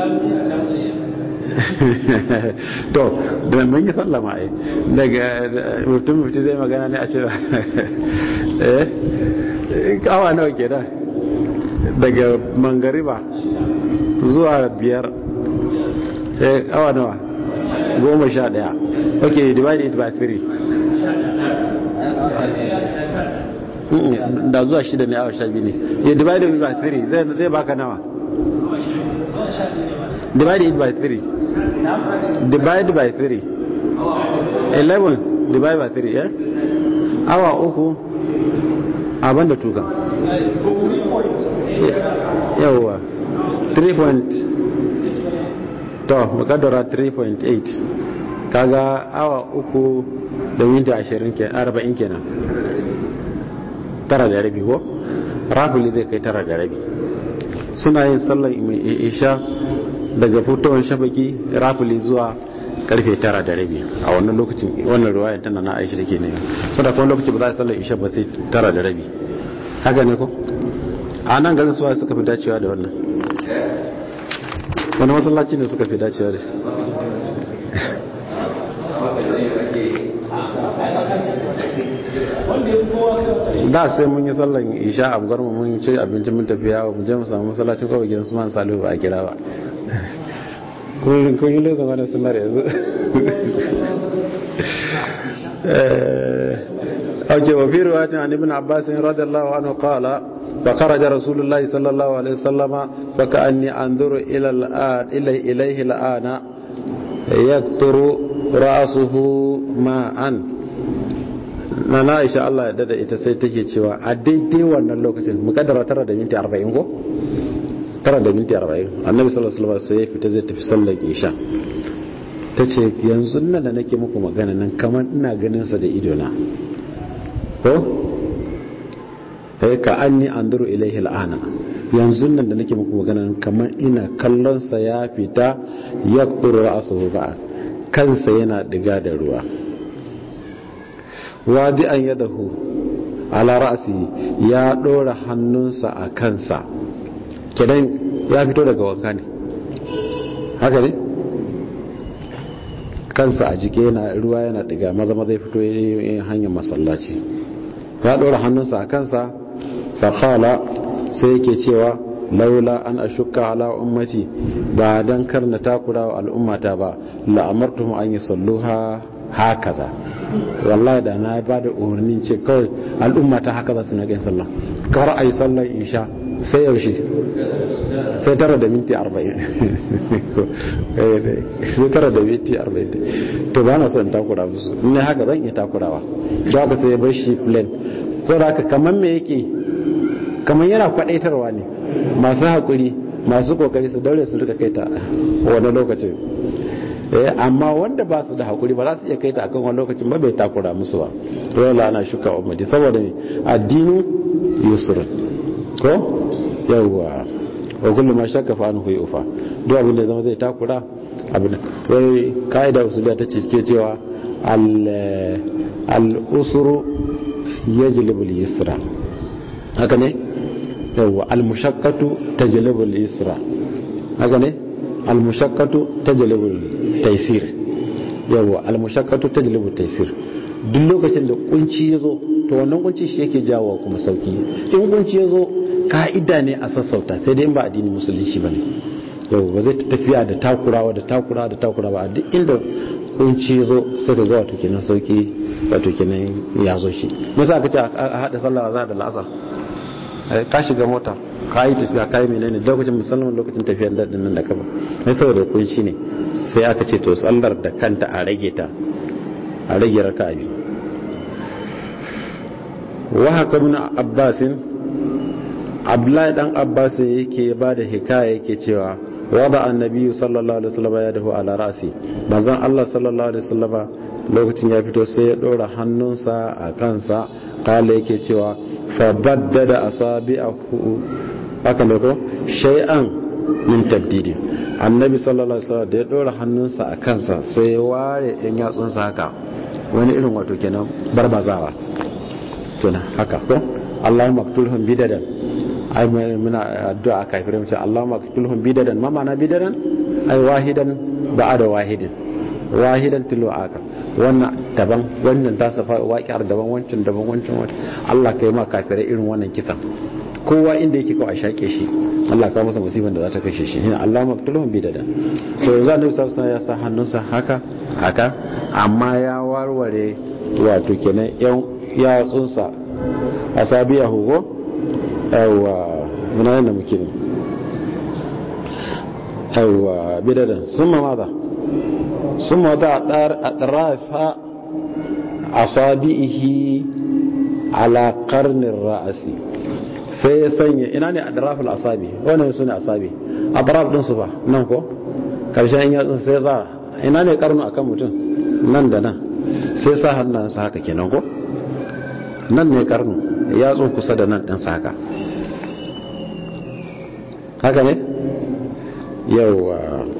Speaker 1: to da mun yi sallama ai daga mutum mutum zai magana ne a ce eh awa nawa kenan daga mangariba zuwa biyar eh awa nawa goma sha daya ok divide it by three da zuwa shida ne awa sha biyu ne ya divide it by three zai baka nawa divide it by three divide by three 11 divide by three eh awa uku abin da tuka yawwa 3 point to makadara 3.8 kaga awa uku da minti 40 kenan tara da rabi ko rafili zai kai tara da rabi suna yin sallar isha daga fitowar shafaki rafili zuwa karfe tara da rabi a wannan lokacin wannan ruwaya tana na aisha take ne so da kuma lokaci ba za a sallar isha ba sai tara da rabi haka ne ko a nan garin suwa suka fi dacewa da wannan wani masallaci ne suka fi dacewa da shi da sai mun yi sallan isha a gwarmu mun ci abincin mun tafiya wa mu je mu samu masallacin kawai gidan su man salihu ba a kira ba kun kun yi lozan wani sunar yanzu اوكي وفي روايه عن ابن عباس رضي الله عنه قال فخرج رسول الله صلى الله عليه وسلم فكاني انظر الى الان الى اليه الان يقطر راسه ماء na Aisha Allah ya dada ita sai take cewa a daidai wannan lokacin mukaddara tara da minti 40 ko tara da minti 40 annabi sallallahu alaihi wasallam sai ya fita zai tafi sallar isha tace yanzu nan da nake muku magana nan kamar ina ganin sa da ido na ko eh ka anni anduru ilaihi al'ana yanzu nan da nake muku magana nan kamar ina kallon sa ya fita yaqturu ra'suhu ba kansa yana diga da ruwa wadi an yadahu ala ra'si ya dora hannunsa a kansa kidan ya fito daga wanka ne haka ne kansa a jike yana ruwa yana diga maza maza ya fito yin hanyar masallaci ya dora hannunsa a kansa fa qala sai yake cewa laula an ashukka ala ummati ba dan karna takura wa al'ummata ba la amartuhum an yusalluha hakaza wallahi da na ba da umarnin ce kawai al'umma ta haka za su na gain sallah kar a yi sallar isha sai yaushe sai tara da minti arba'in sai tara da minti arba'in to ba na son takura musu ne haka zan iya takurawa to haka sai ya bar shi plan so da haka kamar me yake kamar yana kwadaitarwa ne masu haƙuri masu kokari su daure su rika kai ta wani lokacin amma wanda ba su da hakuri ba za su iya kai ta akan wani lokacin ba bai takura musu ba dole ana shuka ummati saboda ne addinu yusrun ko yawwa wa kullu ma shakka fa anhu yufa duk abin da zama zai takura abin wai kaida usuliya ta ce ke cewa al al usru yajlibu al yusra haka ne yawwa al mushaqqatu tajlibu al yusra haka ne al mushaqqatu tajlibu al taisir yawa almushaqqatu tajlibu taisir duk lokacin da kunci yazo to wannan kunci shi yake jawo kuma sauki in kunci yazo ka'ida ne a sassauta sai dai in ba addinin musulunci bane yau ba zai tafiya da takurawa da takurawa da takurawa duk inda kunci yazo sai ka ga wato kenan sauki wato kenan ya zo shi musa aka ce a hada sallah za da la'asar ka shiga mota ka yi tafiya ka yi menene lokacin musamman lokacin tafiyar daɗin nan da kaba sai saboda kunshi ne sai aka ce to tsallar da kanta a rage ta a rage raka abi wa haka mun abbasin abdullahi dan abbasin yake ba da hikaya yake cewa wada annabi sallallahu alaihi wasallam ya dahu ala rasi manzon Allah sallallahu alaihi wasallam lokacin ya fito sai ya dora hannunsa a kansa kala yake cewa fa baddada asabi'ahu haka ne ko shay'an min tabdidi annabi sallallahu alaihi wasallam da ya dora hannunsa a kansa sai ya ware yan yatsunsa haka wani irin wato kenan barbazawa kenan haka ko Allahumma qtulhum bidadan ai muna addu'a kafirai mu ce Allahumma qtulhum bidadan ma ma'ana bidadan ai wahidan ba'ada wahidin wahidan tilu aka wannan daban wannan ta safa waƙiyar daban wancan daban wancan wancan Allah kai ma kafirai irin wannan kisan kowa inda yake kawai a shaƙe shi Allah ka masa musibin da za ta kashe shi ina Allah maktulun bi da to yanzu annabi sallallahu alaihi ya sa hannunsa haka haka amma ya warware wato kenan yan yatsunsa asabiya hugo yawa muna nan da muke ne yawa bidadan summa maza summa da atrafa asabihi ala qarnir ra'si sai ya sanya ina ne adraful asabi wannan su ne asabi adraf din su fa nan ko karshen yatsun sai za ina ne karnu akan mutum nan da nan sai sa hannunsa haka kenan ko nan ne karnu yatsun kusa da nan ɗinsa haka haka ne yauwa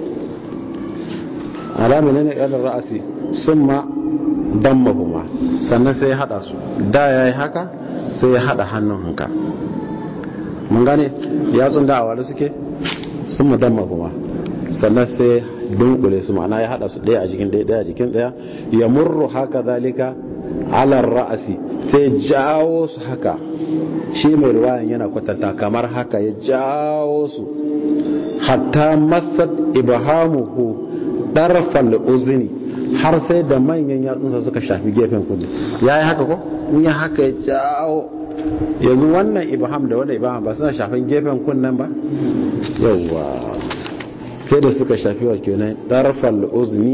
Speaker 1: alami ne ƙalar ra'asi sun ma dammahuma sannan sai ya haɗa su da ya yi haka sai ya haɗa hannun hanka mun gane yatsun da awari suke sun ma dammahuma sannan sai dunkule su ma'ana ya haɗa su ɗaya a jikin ɗaya a jikin ɗaya ya murru haka zalika alar ra'asi sai jawo su haka shi mai ruwayan yana kwatanta kamar haka ya jawo su hatta masad ibhamuhu darfal uzni har sai da manyan yatsunsa suka shafi gefen kudu ya yi haka ko in ya haka ya jawo yanzu wannan ibham da wannan ibham ba suna shafin gefen kunnen ba yawwa sai da suka shafi wa kenan darfal uzni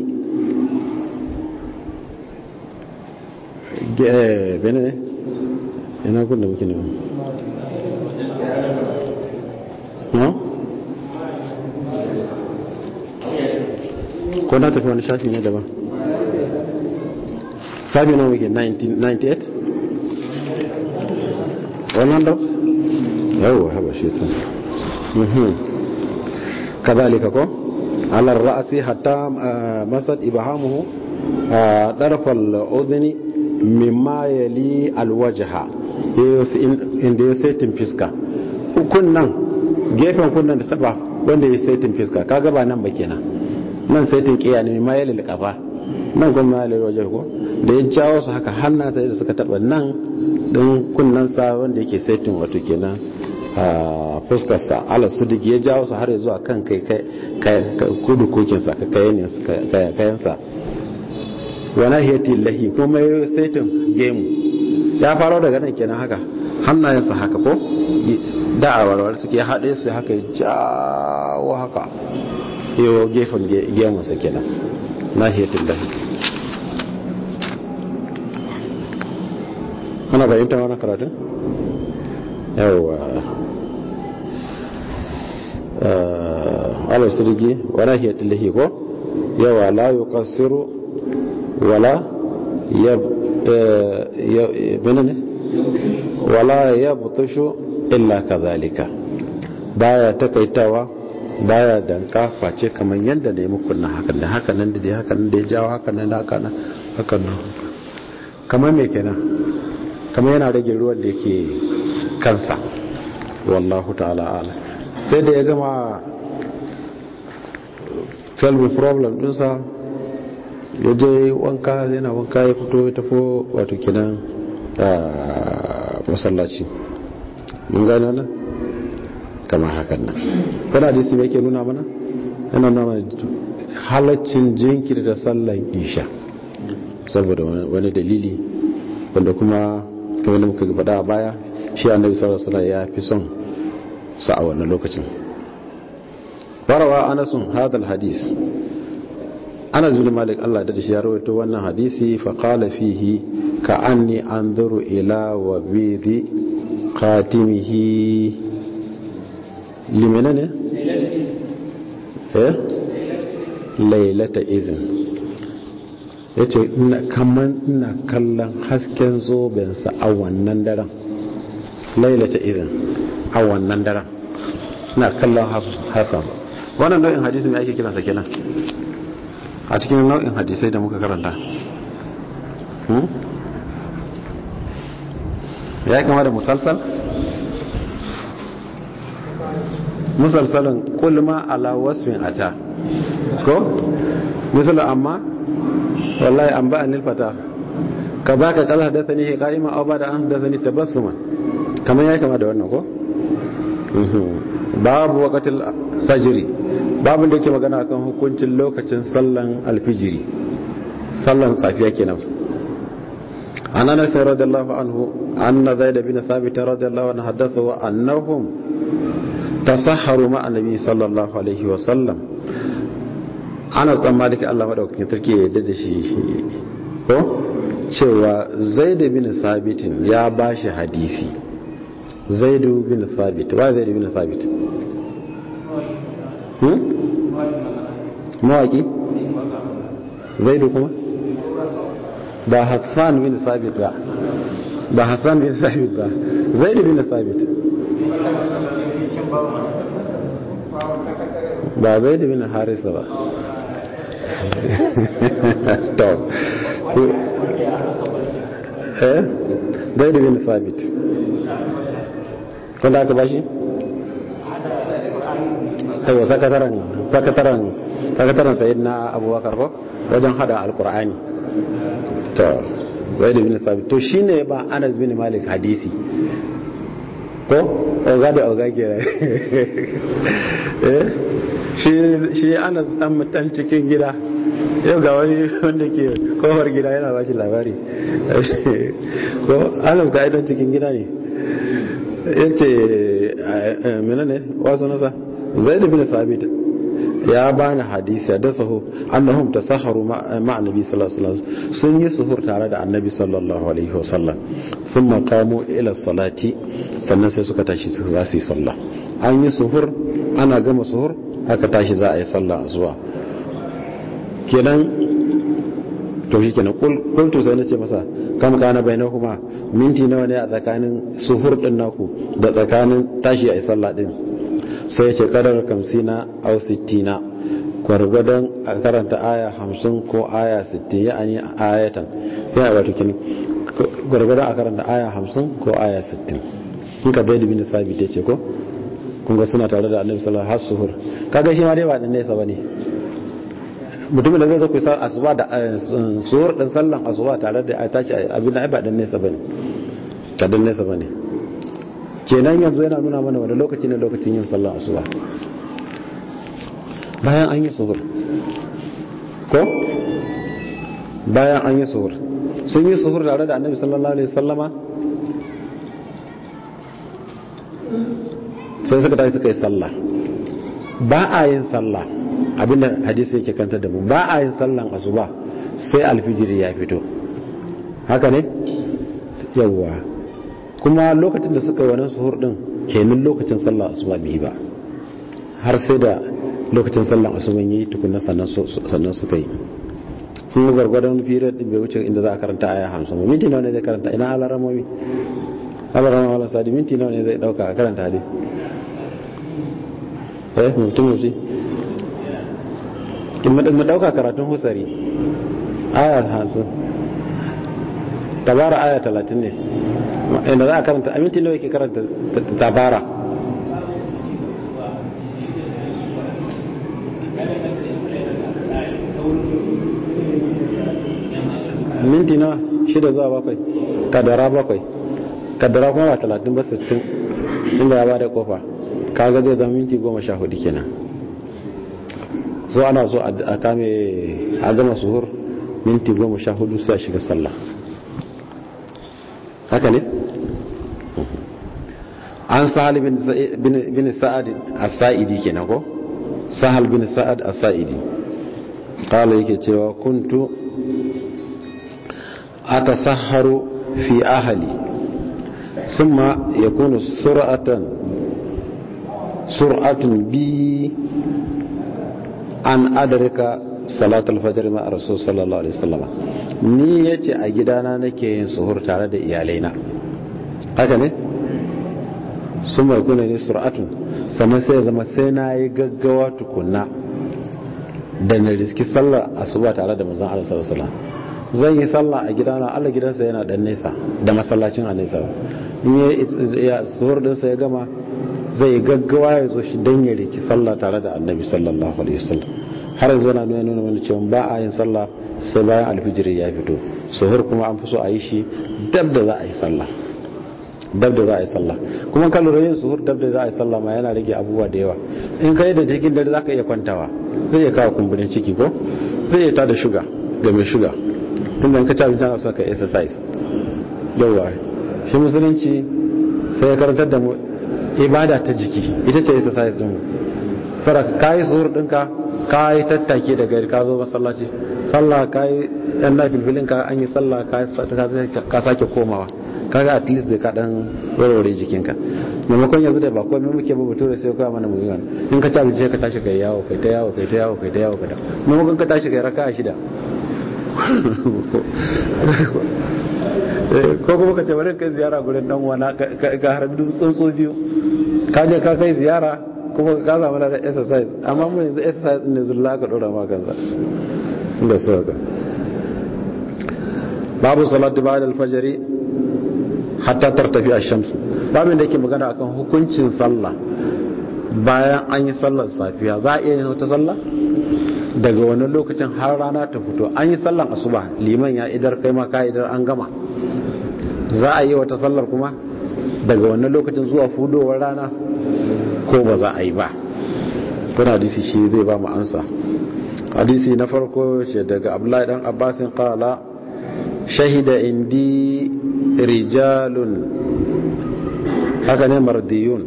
Speaker 1: bene ne ina kun da muke ne ko na tafi wani shafi ne daban shafi na muke 98 wannan da yawon haɓa shi ta kazalika ko alar ra'asi hatta masad ibahamuhu ɗarfal udhini mimma yali alwajha inda ya saitin fiska ukun nan gefen kunnan da taba wanda ya saitin fiska kaga ba nan ba kenan nan saitin kiya ne mimma yali alqafa nan kuma yali alwajha ko da ya jawo su haka hannan sai da suka taba nan din kunnan sa wanda yake saitin wato kenan a fuskar sa ala sudik ya jawo su har zuwa kan kai kai kudu kokin sa kayan sa wa nahiyati lahi kuma ya saitin gemu ya faro daga nan kenan haka hannayensa haka ko da a warwar suke haɗe su haka ya jawo haka yau gefen gemunsa kenan nahiyati lahi ana bayyanta wani karatun yawa ala sirgi wa nahiyati lahi ko yawa la yuqassiru wala ya menene wala ya butushu illa kazalika baya takaitawa baya danka face kamar yadda da ya muku na hakan da hakan nan da dai hakan da ya jawo hakan nan da hakan hakan nan kamar me kenan kamar yana rage ruwan da yake kansa wallahu ta'ala ala sai da ya gama solve problem dinsa ya je wanka yana wanka ya fito ya tafo wato kinan masallaci mun gane nan kamar hakan nan wani hadisi mai ke nuna mana yana nuna mana halaccin jinkirta sallan isha saboda wani dalili wanda kuma kamar da muka faɗa a baya shi annabi sallallahu alaihi ya fi son sa a wannan lokacin warawa anasun hadal hadis ana zuwa malik Allah da shi ya rawaito wannan hadisi fa qala fihi ka anni anzuru ila wa bidi qatimihi limana ne eh lailata izin yace ina kaman ina kallon hasken zoben sa a wannan daren lailata izin a wannan daren ina kallon hasan wannan nau'in hadisi mai ake kiransa kenan a cikin nau'in hadisai da muka karanta ya kama da musalsal musalsalin kulma ala wasfin ata ko misali amma wallahi an ba anil fata ka ba ka kala da sani qa'ima aw ba da an da sani tabassuma kamar ya kama da wannan ko babu waqtil fajri babin da yake magana kan hukuncin lokacin sallan alfijiri sallan safiya kenan an anas radiyallahu anhu anna zaid bin thabit radiyallahu anhu haddatha wa annahum tasahharu ma annabi sallallahu alaihi wa sallam anas dan malik Allah madaukakin sarki ya yarda da shi ko cewa zaid bin thabit ya bashi hadisi zaid bin thabit wa zaid bin thabit mawaki zaidu kuma ba hassan bin sabit ba ba hassan bin sabit ba zaid bin sabit ba zaid bin harisa ba to eh zaid bin sabit wanda aka bashi aiwa sakataren sakataren sakataren sayid na abubakar ko wajen hada alkur'ani to zaid bin sabit to shine ba anas bin malik hadisi ko oga da oga kira shi anas dan mutan cikin gida yau ga wani wanda ke kofar gida yana ba shi labari ko anas ga idan cikin gida ne ya ce menene wasu nasa zai da bin sabit ya bani hadisi da sahu annahum tasahharu ma annabi sallallahu alaihi wasallam sun yi suhur tare da annabi sallallahu alaihi wasallam thumma qamu ila salati sannan sai suka tashi za su yi sallah an yi suhur ana gama suhur aka tashi za a yi sallah zuwa kenan to shi kenan kultu sai nace masa kam kana bainakuma minti nawa ne a tsakanin suhur din naku da tsakanin tashi a yi sallah din sai ce kadar kamsina au sittina gwargwadon a karanta aya hamsin ko aya sittin ya ani ayatan ya wato kini gwargwadon a karanta aya hamsin ko aya sittin in ka bai dubin sabit ce ko kunga suna tare da annabi sallallahu alaihi wasallam har kaga shi ma dai ba dan nesa bane mutumin da zai zo ku sa asuba da suhur din sallan asuba tare da tashi abin da ba dan nesa bane ka dan nesa bane kenan yanzu yana nuna mana wani lokaci ne lokacin yin sallar asuba bayan an yi suhur ko bayan an yi suhur sun yi suhur tare da annabi sallallahu alaihi sallama sai suka tafi suka yi sallah ba a yin sallah abinda hadisi yake kanta da mu ba a yin sallan asuba sai alfijiri ya fito haka ne yawwa kuma lokacin da suka yi wannan suhur din kenan lokacin sallah asuba bai ba har sai da lokacin sallah asuba yayi tukunna sannan sannan suka yi kuma gargwadon firar din bai wuce inda za a karanta aya 50 minti nawa ne zai karanta ina alaramomi alarama wala sadi minti nawa ne zai dauka a karanta hadisi eh mutum mutum in mu dauka karatun husari aya 50 tabara aya 30 ne inda za a karanta aminti nawa yake karanta tabara minti nawa shida zuwa bakwai kadara bakwai kadara kuma ba talatin ba sittin inda ya ba da kofa kaga zai zama minti goma sha hudu kenan so ana so a kame a gama suhur minti goma sha hudu sai a shiga sallah haka ne an sahal bin sa'ad as-sa'idi kenan ko sahal bin sa'ad as-sa'idi kala yake cewa kuntu atasahharu fi ahli thumma yakunu sur'atan sur'atun bi an adraka salatul fajr ma rasul sallallahu alaihi wasallam ni yace a gidana nake yin suhur tare da iyalaina haka ne sun mai kuna ne sur'atun sannan sai zama sai na yi gaggawa tukunna da na riski sallar asuba tare da manzon Allah sallallahu alaihi wasallam zan yi sallah a gidana Allah gidansa yana dan nesa da masallacin a nesa in ya suhur din sa ya gama zai yi gaggawa ya zo shi dan ya riki sallah tare da annabi sallallahu alaihi wasallam har yanzu na nuna nuna mana cewa ba a yin sallah sai bayan alfijiri ya fito suhur kuma an fi so a yi shi dab da za a yi sallah dab da za a yi sallah kuma kan lura yin suhur dab da za a yi sallah ma yana rage abubuwa da yawa in kai da cikin dare za ka iya kwantawa zai iya kawo kumburin ciki ko zai iya tada shuga ga mai shuga tun da in ka ci abinci ana son ka exercise yawa shi musulunci sai ya karantar da mu ibada ta jiki ita ce exercise din mu fara ka yi suhur ɗinka ka yi tattake da gari ka zo masallaci sallah ka yi yan nafilfilin ka an yi sallah ka sake komawa kaga at least zai kaɗan warware jikinka maimakon yanzu da ba komai muke ba bature sai kawai mana mu yi wani in ka ci abinci ka tashi kai yawo kai ta yawo kai ta yawo kai ta yawo kai ta maimakon ka tashi kai raka shida ko kuma ka ce bari kai ziyara gurin dan wana ka harbi tsuntsu biyu ka je ka kai ziyara kuma ka samu da exercise amma mu yanzu exercise ne zulla ka dora ma kansa inda so ka babu salatu ba'da al-fajr hatta tartafi ash-shams babu da yake magana akan hukuncin sallah bayan an yi sallar safiya za a iya yin wata sallah daga wani lokacin har rana ta fito an yi sallan asuba liman ya idar kai ma ka idar an gama za a yi wata sallar kuma daga wannan lokacin zuwa fudowar rana ko ba za a yi ba kuna hadisi shi zai ba mu ansa hadisi na farko ce daga abdullahi dan abbasin qala shahida indi rijalun haka ne mardiyun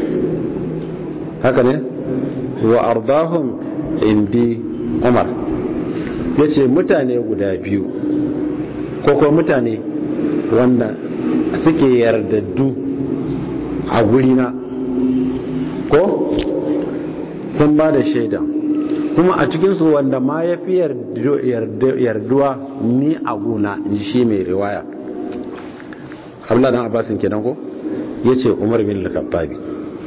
Speaker 1: haka ne wa ardahum indi umar yace mutane guda biyu ko ko mutane wanda suke yardaddu a gurina ko sun ba da shaida kuma a cikinsu wanda ma ya fi yarduwa ni a guna in shi mai riwaya abla dan abbasin kenan ko ya ce umar bin al-khattabi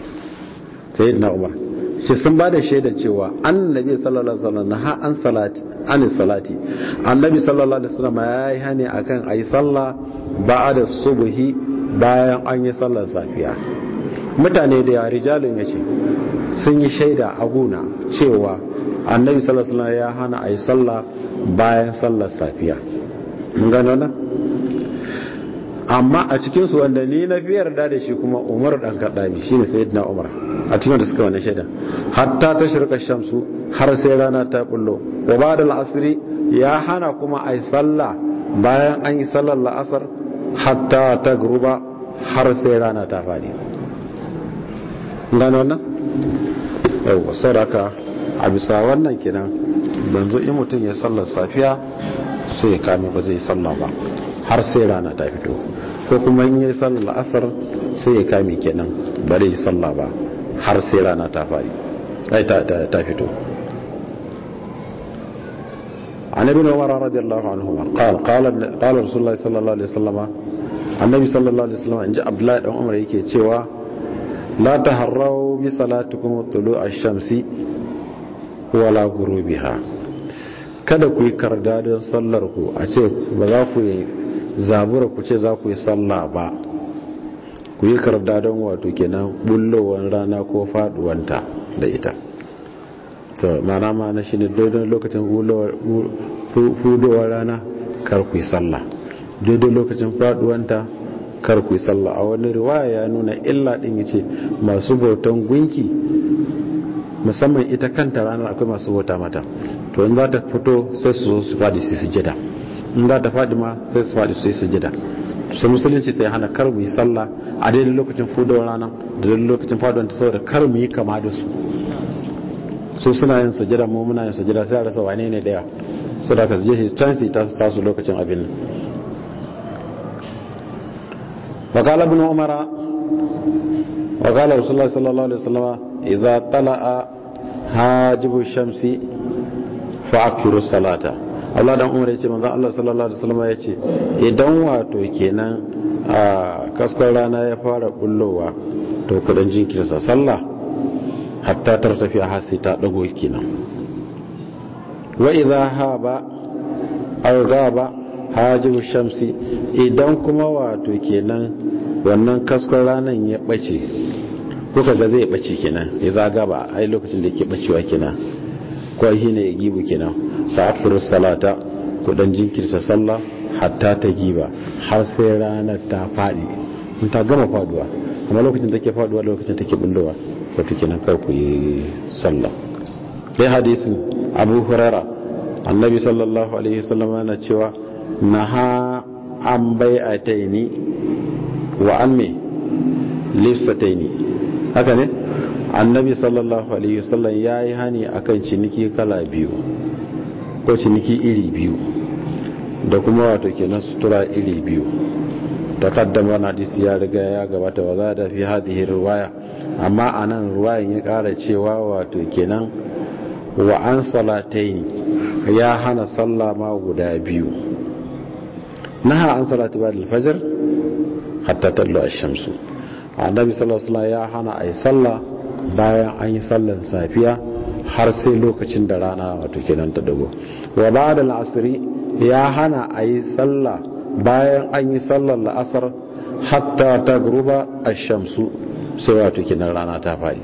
Speaker 1: sai na umar shi sun ba da shaida cewa annabi sallallahu alaihi wasallam ha an salati an salati annabi sallallahu alaihi wasallam ya yi hani akan ayi sallah ba'da subhi bayan an yi sallar safiya mutane da ya rijalun yace sun yi shaida a guna cewa annabi sallallahu alaihi wasallam ya hana ayi sallah bayan sallar safiya mun gano nan amma a cikinsu wanda ni na fi yarda da shi kuma umar dan kaddabi shine sayyidina umar a cikin da suka wannan shaida hatta ta shirka shamsu har sai rana ta bullo wa ba'da al-asri ya hana kuma ai sallah bayan an yi sallar la'asar hatta ta gruba har sai rana ta fadi gano wannan yau sadaka a bisa wannan kenan banzo in mutum ya sallar safiya sai ya kame ba zai sallah ba har sai rana ta fito ko kuma in yi sallar la'asar sai ya kame kenan bare yi sallah ba har sai rana ta fari ai ta fito عن ابن عمر رضي الله عنهما قال قال قال رسول الله صلى الله عليه وسلم النبي صلى الله عليه وسلم ان جاء عبد الله بن عمر yake cewa la taharrau bi salatikum tulu ash-shamsi wala ghurubiha kada ku yi karda don sallar ku a ce ba za ku yi zabura ku ce za ku yi sallah ba ku yi karda don wato kenan bullowar rana ko faduwanta da ita to mana mana shi ne daidai lokacin hudowar rana kar ku yi sallah daidai lokacin faduwanta kar ku yi sallah a wani riwaya ya nuna illa din yace masu bautan gunki musamman ita kanta ranar akwai masu bauta mata to in za ta fito sai su su fadi su sujada in za ta fadi ma sai su fadi su yi sujada su musulunci sai hana kar mu yi sallah a daidai lokacin fudowar rana da daidai lokacin faduwar ta saboda kar mu yi kama da su su suna yin sujada mu muna yin sujada sai a rasa wane ne daya so da ka su je shi can su ta tasu lokacin abin nan وقال ابن عمر وقال رسول الله صلى الله عليه وسلم إذا طلع حاجب الشمس فأكثر الصلاة Allah dan Umar yace manzon Allah sallallahu alaihi wasallam yace idan wato kenan a kaskon rana ya fara bullowa to kudan jinkirsa sallah hatta tartafi har sai ta dago kenan wa idha haba aw gaba hajibu shamsi idan kuma wato kenan wannan kaskon ranan ya bace kuka ga zai bace kenan ya zaga ba ai lokacin da yake bacewa kenan ko shi ne ya gibu kenan fa akhiru salata ku dan jinkirta sallah hatta ta giba har sai ranar ta fadi in ta gama faduwa amma lokacin da take faduwa lokacin take bullowa wato kenan kar ku yi sallah sai hadisin Abu Hurairah annabi sallallahu alaihi wasallam yana cewa naha an bai'ataini wa an me lifsataini haka ne annabi sallallahu alaihi wasallam yayi hani akan ciniki kala biyu ko ciniki iri biyu da kuma wato kenan sutura iri biyu takaddama na hadisi ya riga ya gabata wa za da fi hadhihi riwaya amma anan riwayan ya kara cewa wato kenan wa an salataini ya hana sallah ma guda biyu naha an salatu ba da alfajar hatta tallo ash-shamsu annabi sallallahu alaihi ya hana ayi sallah bayan an yi sallan safiya har sai lokacin da rana wato kenan ta dago wa ba'da al-asri ya hana ayi sallah bayan an yi sallar la'asar hatta tagruba ash-shamsu sai wato kenan rana ta fadi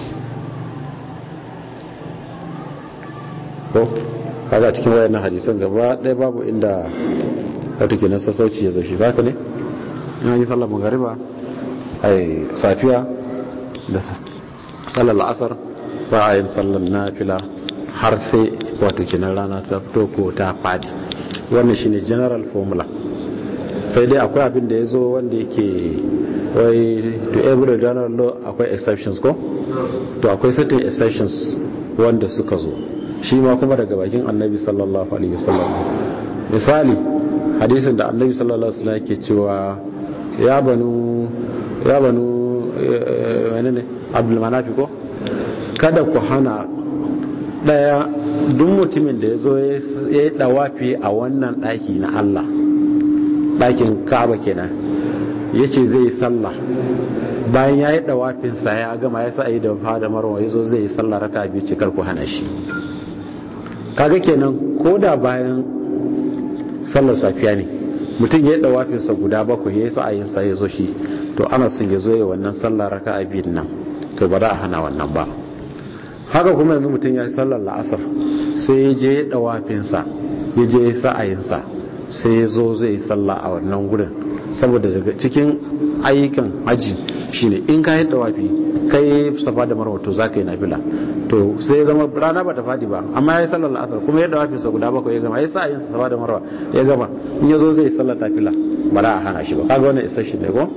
Speaker 1: ko kaga cikin wayannan hadisan gaba ɗaya babu inda wato kenan sassauci ya zo shi haka ne ina yi sallar magariba ai safiya da sallar la'asar ba a yin sallar nafila har sai wato kenan rana ta fito ko ta fadi wannan shine general formula sai dai akwai abin da ya zo wanda yake wai to every general law akwai exceptions ko to akwai certain exceptions wanda suka zo shi ma kuma daga bakin annabi sallallahu alaihi wasallam misali hadisin da annabi sallallahu alaihi wasallam yake cewa ya banu ya banu menene abdul manafi ko kada ku hana daya duk mutumin da ya zo ya yi dawafi a wannan daki na Allah dakin Ka'aba kenan yace zai yi sallah bayan ya yi dawafinsa ya gama ya sa yi da fada marwa ya zo zai yi sallah raka biyu ce kar ku hana shi kaga kenan ko da bayan sallar safiya ne mutum ya yi dawafinsa guda bakwai ya yi sa'ayinsa ya zo shi to ana son ya zo ya wannan sallar raka a biyun nan to ba za a hana wannan ba haka kuma yanzu mutum ya yi sallar la'asar sai ya je ya dawafinsa ya je ya sa'ayinsa sai ya zo zai yi sallah a wannan gurin saboda daga cikin ayyukan haji shine in ka yi dawafi kai safa da marwa to zaka yi nafila to sai ya zama rana ba ta fadi ba amma ya yi sallar asar kuma ya dawafi sa guda bakwai ya gama ya sa yin safa da marwa ya gama in ya zo zai yi sallar tafila ba za a hana shi ba kaga wannan isa shi ne ko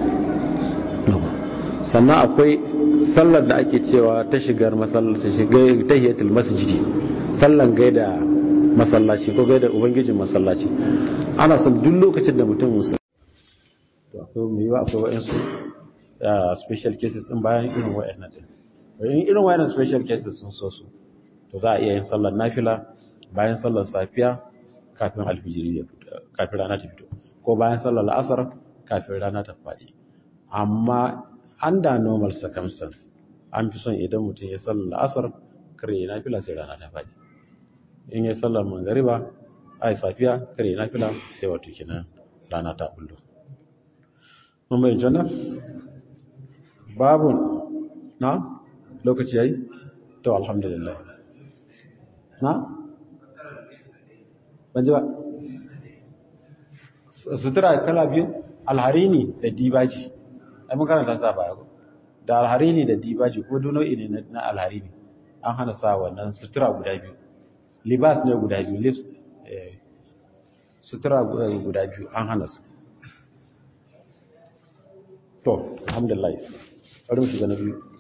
Speaker 1: sannan akwai sallar da ake cewa ta shigar masallaci shigar tahiyatul masjidi sallan gaida masallaci ko gaida ubangijin masallaci ana son duk lokacin da mutum musulmi to akwai mai yiwa akwai wa'insu special cases din bayan irin wa'annan din in irin wa'annan special cases sun so su to za a iya yin sallar nafila bayan sallar safiya kafin alfijiri ya fito kafin rana ta fito ko bayan sallar la'asar kafin rana ta faɗi amma under normal circumstance an fi son idan mutum ya sallar la'asar kare ya nafila sai rana ta faɗi in ya sallar mangariba ai safiya kare ya nafila sai wato kenan rana ta bullo mun bayan janna babu na lokaci yayi to alhamdulillah na ban ji ba sutura kala biyu alharini da dibaji ai mun karanta sa baya ko da alharini da dibaji ko duk nau'i ne na alharini an hana sa wannan sutura guda biyu libas ne guda biyu lips sutura guda biyu an hana su to alhamdulillah bari mu shiga na biyu